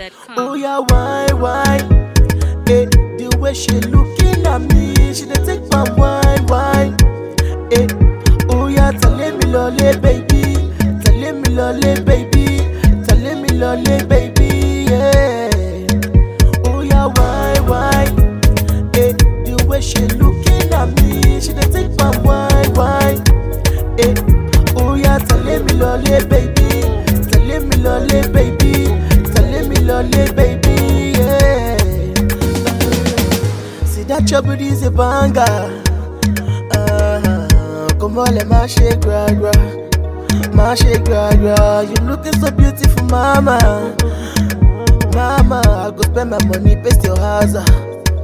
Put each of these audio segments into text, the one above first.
NigerPhoenix.com. Oh yeah, why, why? Eh, the way she looking at me, she dey take my wine, wine. Eh, oh yeah, tell me lolly, baby, tell me lolly, baby, tell me lolly, baby, yeah. Oh yeah, why, why? Eh, the way she looking at me, she dey take my wine, wine. Eh, oh yeah, tell me lolly, baby, tell me lolly, baby, tell me lolly, baby, yeah. See that your booty is a banger. Uh, come on, let my shake, gra gra, my shake, gra gra. You looking so beautiful, mama. Mama, I go spend my money, paste your house. ah.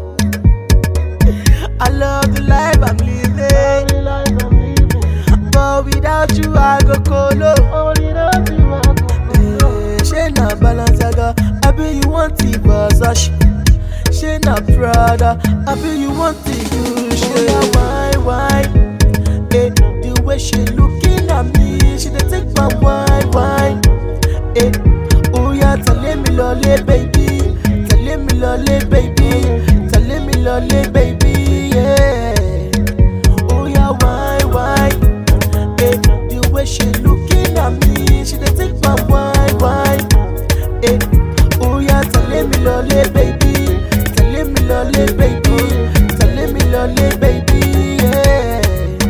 I love the life I'm living. But without you, I go colo. Eh, She na Balenciaga, I be you want the Versace. She na Prada, I be you want the Gucci. Oh yeah, why, why? Eh, the way she looking at me, she dey take my wine, wine. Eh, oh yeah, tell me lolly, baby, tell me lolly, baby, tell me lolly, baby, yeah. Oh yeah, why, why? Eh, the way she looking at me, she dey take my wine, wine. Eh, oh yeah, tell me lolly, baby, tell me lolly, baby, tell me lolly, baby, yeah.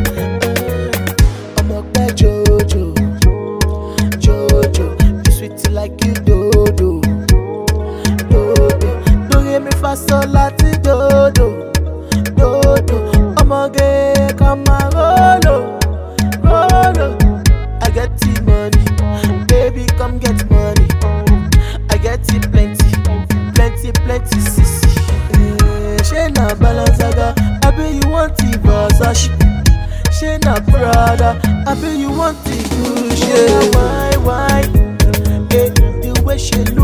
I'm a bad Jojo, Jojo, you sweet like you dodo, dodo. Don't hear me fast so lati dodo, dodo. Ọmọge come and rolo, rolo. I get the money, baby come get money. I get it plenty, plenty, plenty, sissy. Eh, She na Balenciaga, I be you want the Versace. She na Prada, I be you want the Gucci. Why, why? Eh, the way she